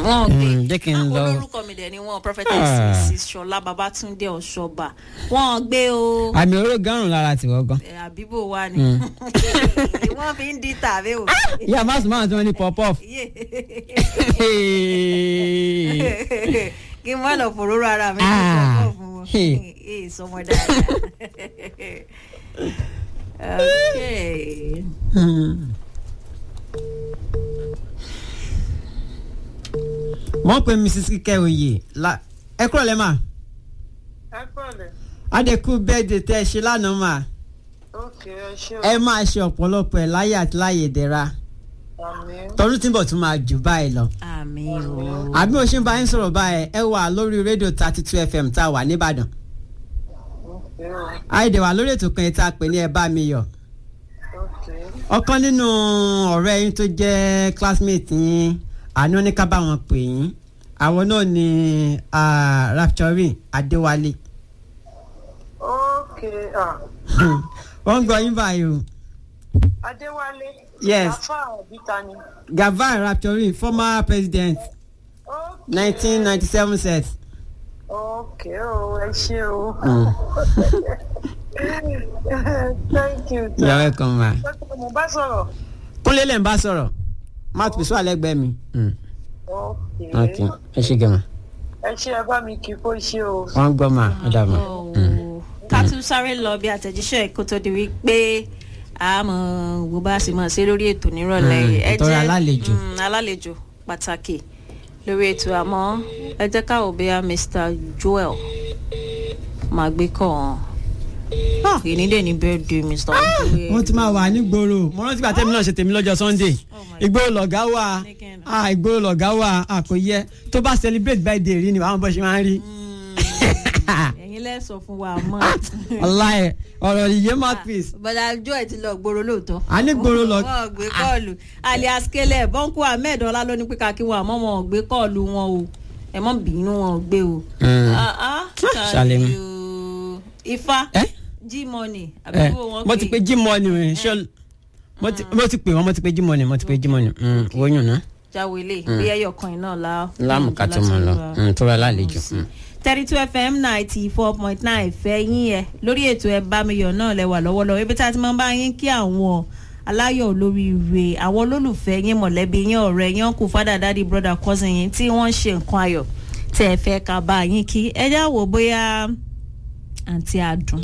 wọn gbé Mm, jẹ́ kí n àwọn lọ. olórúkọ mi dẹ̀ ni wọn prophetess Ah. mrs ṣọlá babatunde ọ̀ṣọ́ba wọn gbé o àmì oró gárùn lára tiwọ́ gan. ẹ, àbíbò wa ni Mm. wọ́n fi ń di tàbí o. ìyá má sùn máa tí wọ́n ní pop off. kí n má lọ fòróró ara mi kí n Ah. sọ fún wọn Hey. ee sọmọ dáadáa. okay. wọ́n pe mrs kíkẹ́ oyè la ẹ kúrò lẹ́ mà ẹ pẹ̀lẹ́ adẹ́kù bẹ́ẹ̀dẹ̀ tẹ́ ẹ ṣe lánàá mà ókè ẹ ṣé o ẹ máa ṣe ọ̀pọ̀lọpọ̀ ẹ̀ láyé àti láyé ìdẹ̀ra àmín tọdún tí ń bọ̀ tún máa jù báyìí lọ. àmì o. àbí mo ṣe ń bá yín sọ̀rọ̀ báyìí ẹ wà lórí rédíò thirty two fm tá a wà nìbàdàn ókè o àìdè wà lórí ètò kan tá a pè ní ẹ bá mi yọ̀ ókè ọ̀kan nínú ọ̀rẹ́ yín tó jẹ́ classmate yín àná ní ká bá wọn pè yín àwọn náà ni ah, rapturing adéwálé ókè ah wọ́n ń gbọ́ yín báyìí o adéwálé Yes. afa àbíta ni gavin rapturing former president ókè nineteen ninety seven set. ókè o ẹ ṣé o Mm. thank you you're welcome ma. Dókítà, mo bá sọ̀rọ̀ kúnlé lẹ́ ń bá sọ̀rọ̀ mouth piece wà lẹ́gbẹ̀ẹ́ mi. Mm. ókè ok ẹ ṣe gẹ̀mọ̀ ẹ ṣé ẹ bá mi kí kó ṣe o wọ́n ń gbọ́ mà ọ̀dà mà. Oh. ká tún sáré lọ bí àtẹ̀jíṣẹ́ kó tó di wípé a mọ̀ wo bá a sì mọ̀ sí lórí ètò nírọ̀lẹ́ Mm, yìí. Ẹ ìtọ́ra jẹ́- alálejò. Mm, alálejò pàtàkì lórí ètò àmọ́ ẹ jẹ́ ká wò bóyá mr joel máa gbé kọ́ ọ́n ìní dẹ̀ ní birthday mr joel. wọ́n ti máa wà ní gbòòrò mo rántí gbà tẹ́mi náà ṣe tèmi lọ́jọ́ sunday Oh my ìgboro lọ̀gá wà Nìkẹ́ni. ah ìgboro lọ̀gá wà ah kò yẹ tó bá celebrate birthday rí ni àwọn bó ṣe máa ń rí. ẹ̀yin lẹ́ sọ fún wa mọ́. ọláyẹ ọ̀rọ̀ ìyé mouthpiece bọ́dà joel ti lọ gbòòrò lóòótọ́. a ní gbòòrò lọ wọn ò gbé kọ́ọ̀lù alias kele bọ́ńkù ahmed ọlá ló ní pé káàkiri wọn àmọ́ wọn ò gbé kọ́ọ̀lù wọn o ẹ mọ́ bínú wọn ò gbé o. Mm. Ah, ah, Ṣàlẹ̀ mi. tàbí o. ifá ẹ g money ẹ àbúrò wọn mo ti pe jí mọ́ọ̀nì rẹ̀ ṣọ́ mo ti mo ti pè wọ́n mo ti pe jí mọ́ọ̀nì mo ti pe jí mọ́ọ̀nì wọ́nyùn náà jáwélé bí ẹyọ kan iná la. lámùká tó mọ̀ lọ Mm, tó rà lálejò. Mm. thirty two fm ninety four point nine fẹ́ yín ẹ lórí ètò ẹ bá mi yọ̀ náà lẹ́wà lọ́wọ́lọ́wọ́ ibi tá a ti máa ń bá yín kí àwọn aláyọ̀ olóríire àwọn olólùfẹ́ yín mọ̀lẹ́bí yín ọ̀rẹ́ yín kù fádà dádì brother cousin yín tí wọ́n ń ṣe nǹkan ayọ̀ tẹ́ ẹ fẹ́ ká bá yín kí ẹ já wò bóyá àǹtí àdùn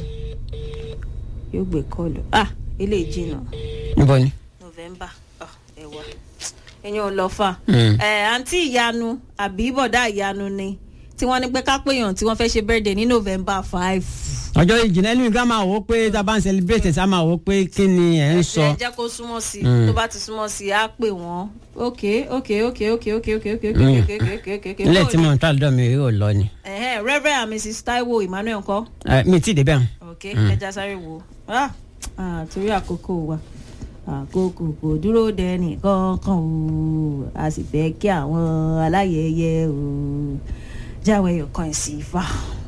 yóò gbé kọlù ah ilé ìjìnà níbo ni. november ah, ẹwà ẹyin ò lọ fà Mm. ẹ àǹtí ìyanu àbí bọ̀dá ìyanu ni tí wọ́n ní pé ká péyàn tí wọ́n fẹ́ ṣe birthday ní november five. ọjọ́ ìjìnlẹ̀ nínú ìgbà máa wò ó pé tá a bá ń celebrate ẹ̀ sá máa wò ó pé kí ni ẹ̀ ń sọ. ẹ jẹ́ kó súnmọ́ sí i Mm. tó bá ti súnmọ́ sí i á pè wọ́n ok ok ok ok ok ok ok ok Mm. ok ok ok ok ok ilé tí mo ń tà lọ́dọ̀ mi rí ò lọ ni. ẹ̀hẹ́n reverend and mrs taiwo emmanuel ńkọ́ Eh, mi ti débẹ̀ hàn. ok ẹja sáré wo ah ah, torí àkókò wa àkókò kò dúró dẹni kankan o a sì fẹ́ kí àwọn aláyẹyẹ o jáwé ọkàn sí ifá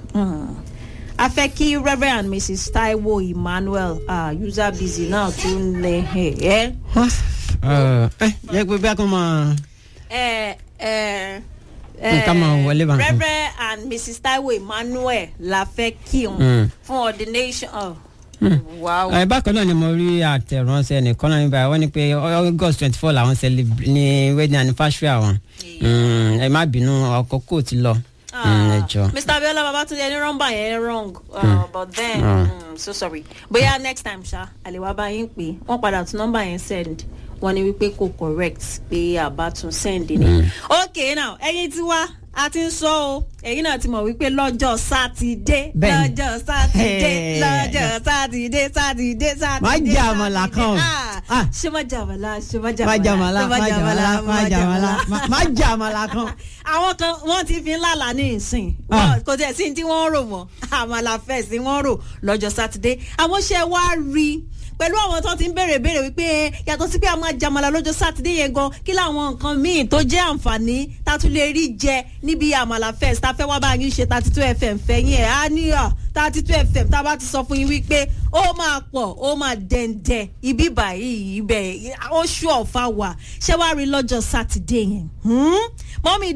a fẹ́ kí reverend and mrs taiwo emmanuel ah, user busy náà tún lè ẹ̀ ẹ́ ẹ jẹ́ pé bí a kò mọ̀ ẹ ẹ Nǹkan máa wọlé bá. reverend and mrs taiwo emmanuel la fẹ́ kí wọn Mm. fún ordination. Oh. wow. ẹ bákan náà ni mo rí àtẹ̀ránṣẹ́ nìkan náà níbàá wọ́n ní pé august twenty four làwọn celebrate ní wedding anniversary àwọn Mm, ẹ má bínú àkókò ti lọ Mm, ẹ jọ. mr abiola babatunde ẹni nọmba yẹn wrong uh, but then Mm. mm, so sorry bóyá next time ṣá àlèwà bá yín pé wọn padà tún nọmba yẹn send wọn ni wípé kò correct pé àbá tún send ni. ok now ẹyin tí wá a ti ń sọ o ẹyin náà ti mọ̀ wípé lọ́jọ́ sátidé Bẹ́ẹ̀ni. lọ́jọ́ sátidé Hey. lọ́jọ́ sátidé sátidé sátidé. Má jẹ àmàlà sátidé. kan o. Ah, Ah. ṣé má jẹ àmàlà ṣé má jẹ má àmàlà jàmàlà ṣé má jàmàlà má jàmàlà má jàmàlà kan. àwọn kan wọ́n ti fi ń lálàá ní ìsìn Ah. Wọ́n- kò tẹ̀ sí tí wọ́n rò mọ́ àmàlà fẹ̀sí wọ́n rò lọ́jọ́ sátidé àwọn ṣe wá rí i pẹ̀lú àwọn tó ti ń béèrè béèrè wípé ẹ, yàtọ̀ sí pé a máa jàmàlà lọ́jọ́ sátidé yẹn gan kí làwọn nǹkan míì tó jẹ́ àǹfààní tá a tún lè rí jẹ níbi àmàlà fest tá a fẹ́ wá bá yín ṣe thirty two fm fẹ́yìn ẹ̀ á ní à thirty two fm tá a bá ti sọ fún yín wípé ó máa pọ̀ ó máa dẹ̀ǹdẹ̀ ibi báyìí ibẹ̀ ó ṣú ọ̀fà wà ṣé wàá rí lọ́jọ́ sátidé yẹn Hmm? mọ́mí